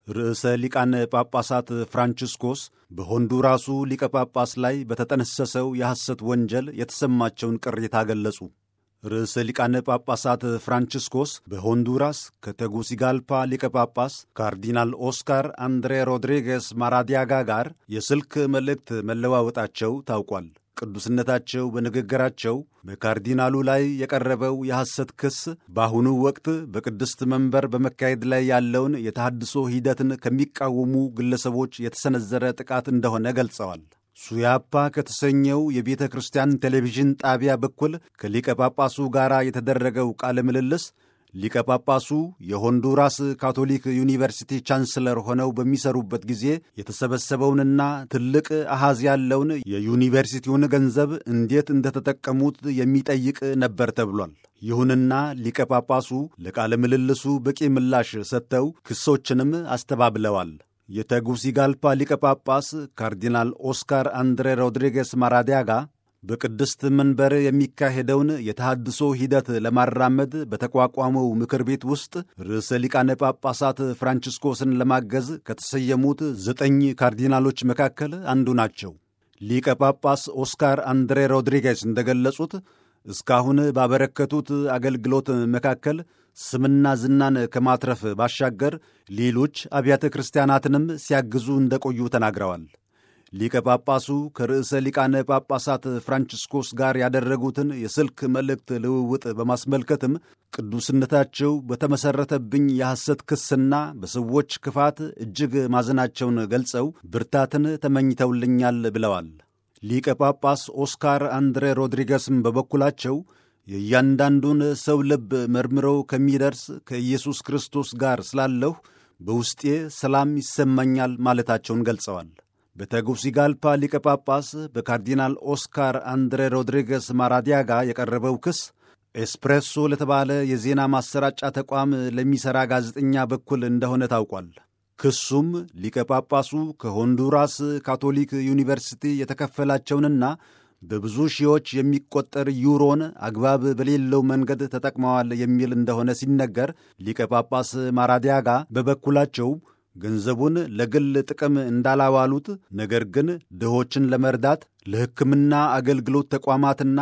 ርዕሰ ሊቃነ ጳጳሳት ፍራንቺስኮስ በሆንዱራሱ ሊቀ ጳጳስ ላይ በተጠነሰሰው የሐሰት ወንጀል የተሰማቸውን ቅሬታ ገለጹ። ርዕሰ ሊቃነ ጳጳሳት ፍራንቺስኮስ በሆንዱራስ ከተጉሲጋልፓ ሊቀ ጳጳስ ካርዲናል ኦስካር አንድሬ ሮድሪጌስ ማራዲያጋ ጋር የስልክ መልእክት መለዋወጣቸው ታውቋል። ቅዱስነታቸው በንግግራቸው በካርዲናሉ ላይ የቀረበው የሐሰት ክስ በአሁኑ ወቅት በቅድስት መንበር በመካሄድ ላይ ያለውን የተሃድሶ ሂደትን ከሚቃወሙ ግለሰቦች የተሰነዘረ ጥቃት እንደሆነ ገልጸዋል። ሱያፓ ከተሰኘው የቤተ ክርስቲያን ቴሌቪዥን ጣቢያ በኩል ከሊቀ ጳጳሱ ጋር የተደረገው ቃለ ምልልስ ሊቀ ጳጳሱ የሆንዱራስ ካቶሊክ ዩኒቨርሲቲ ቻንስለር ሆነው በሚሰሩበት ጊዜ የተሰበሰበውንና ትልቅ አሃዝ ያለውን የዩኒቨርሲቲውን ገንዘብ እንዴት እንደተጠቀሙት የሚጠይቅ ነበር ተብሏል። ይሁንና ሊቀ ጳጳሱ ለቃለ ምልልሱ በቂ ምላሽ ሰጥተው ክሶችንም አስተባብለዋል። የተጉሲጋልፓ ሊቀ ጳጳስ ካርዲናል ኦስካር አንድሬ ሮድሪጌስ ማራዲያጋ በቅድስት መንበር የሚካሄደውን የተሃድሶ ሂደት ለማራመድ በተቋቋመው ምክር ቤት ውስጥ ርዕሰ ሊቃነ ጳጳሳት ፍራንቺስኮስን ለማገዝ ከተሰየሙት ዘጠኝ ካርዲናሎች መካከል አንዱ ናቸው። ሊቀ ጳጳስ ኦስካር አንድሬ ሮድሪጌስ እንደገለጹት እስካሁን ባበረከቱት አገልግሎት መካከል ስምና ዝናን ከማትረፍ ባሻገር ሌሎች አብያተ ክርስቲያናትንም ሲያግዙ እንደቆዩ ተናግረዋል። ሊቀ ጳጳሱ ከርዕሰ ሊቃነ ጳጳሳት ፍራንቺስኮስ ጋር ያደረጉትን የስልክ መልእክት ልውውጥ በማስመልከትም ቅዱስነታቸው በተመሠረተብኝ የሐሰት ክስና በሰዎች ክፋት እጅግ ማዘናቸውን ገልጸው ብርታትን ተመኝተውልኛል ብለዋል። ሊቀ ጳጳስ ኦስካር አንድሬ ሮድሪገስም በበኩላቸው የእያንዳንዱን ሰው ልብ መርምረው ከሚደርስ ከኢየሱስ ክርስቶስ ጋር ስላለሁ በውስጤ ሰላም ይሰማኛል ማለታቸውን ገልጸዋል። በተጉሲጋልፓ ሊቀ ጳጳስ በካርዲናል ኦስካር አንድሬ ሮድሪገስ ማራዲያጋ የቀረበው ክስ ኤስፕሬሶ ለተባለ የዜና ማሰራጫ ተቋም ለሚሠራ ጋዜጠኛ በኩል እንደሆነ ታውቋል። ክሱም ሊቀ ጳጳሱ ከሆንዱራስ ካቶሊክ ዩኒቨርሲቲ የተከፈላቸውንና በብዙ ሺዎች የሚቆጠር ዩሮን አግባብ በሌለው መንገድ ተጠቅመዋል የሚል እንደሆነ ሲነገር ሊቀ ጳጳስ ማራዲያጋ በበኩላቸው ገንዘቡን ለግል ጥቅም እንዳላዋሉት፣ ነገር ግን ድሆችን ለመርዳት ለሕክምና አገልግሎት ተቋማትና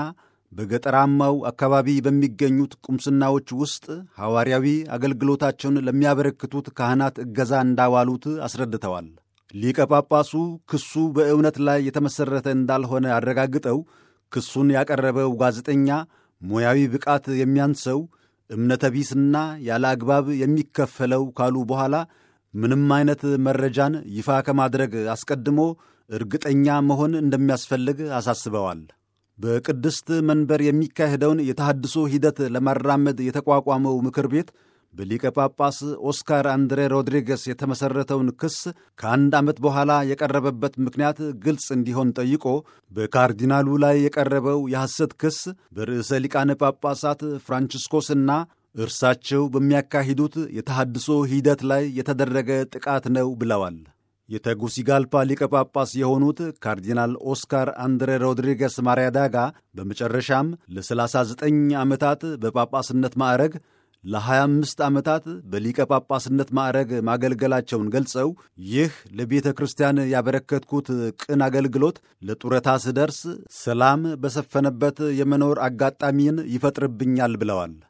በገጠራማው አካባቢ በሚገኙት ቁምስናዎች ውስጥ ሐዋርያዊ አገልግሎታቸውን ለሚያበረክቱት ካህናት እገዛ እንዳዋሉት አስረድተዋል። ሊቀ ጳጳሱ ክሱ በእውነት ላይ የተመሠረተ እንዳልሆነ አረጋግጠው ክሱን ያቀረበው ጋዜጠኛ ሙያዊ ብቃት የሚያንሰው እምነተ ቢስና ያለ አግባብ የሚከፈለው ካሉ በኋላ ምንም አይነት መረጃን ይፋ ከማድረግ አስቀድሞ እርግጠኛ መሆን እንደሚያስፈልግ አሳስበዋል። በቅድስት መንበር የሚካሄደውን የተሃድሶ ሂደት ለማራመድ የተቋቋመው ምክር ቤት በሊቀ ጳጳስ ኦስካር አንድሬ ሮድሪገስ የተመሠረተውን ክስ ከአንድ ዓመት በኋላ የቀረበበት ምክንያት ግልጽ እንዲሆን ጠይቆ በካርዲናሉ ላይ የቀረበው የሐሰት ክስ በርዕሰ ሊቃነ ጳጳሳት ፍራንቺስኮስና እርሳቸው በሚያካሂዱት የተሃድሶ ሂደት ላይ የተደረገ ጥቃት ነው ብለዋል። የተጉሲጋልፓ ሊቀ ጳጳስ የሆኑት ካርዲናል ኦስካር አንድሬ ሮድሪገስ ማሪያዳጋ በመጨረሻም ለ39 ዓመታት በጳጳስነት ማዕረግ ለ25 ዓመታት በሊቀ ጳጳስነት ማዕረግ ማገልገላቸውን ገልጸው ይህ ለቤተ ክርስቲያን ያበረከትኩት ቅን አገልግሎት ለጡረታ ስደርስ ሰላም በሰፈነበት የመኖር አጋጣሚን ይፈጥርብኛል ብለዋል።